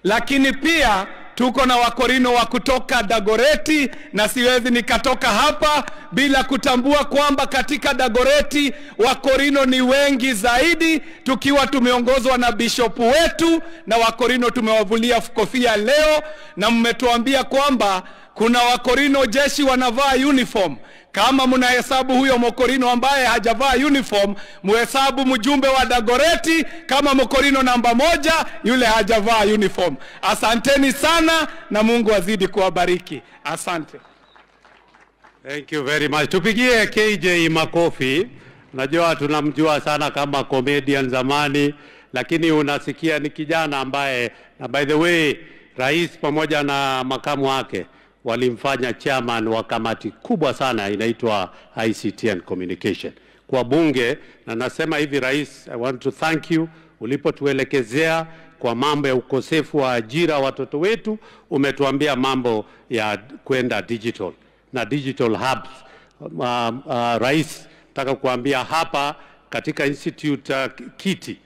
lakini pia tuko na wakorino wa kutoka Dagoreti, na siwezi nikatoka hapa bila kutambua kwamba katika Dagoreti wakorino ni wengi zaidi, tukiwa tumeongozwa na bishopu wetu, na wakorino tumewavulia kofia leo, na mmetuambia kwamba kuna wakorino jeshi wanavaa uniform. Kama mnahesabu huyo mokorino ambaye hajavaa uniform, muhesabu mjumbe wa Dagoreti kama mokorino namba moja, yule hajavaa uniform. Asanteni sana na Mungu azidi kuwabariki. Asante. Thank you very much. Tupigie KJ makofi. Najua tunamjua sana kama comedian zamani, lakini unasikia ni kijana ambaye, na by the way, rais pamoja na makamu wake walimfanya chairman wa kamati kubwa sana inaitwa ICT and Communication kwa bunge, na nasema hivi rais, I want to thank you ulipotuelekezea kwa mambo ya ukosefu wa ajira watoto wetu, umetuambia mambo ya kwenda digital na digital hubs. Uh, uh, rais, nataka kuambia hapa katika institute uh, Kiti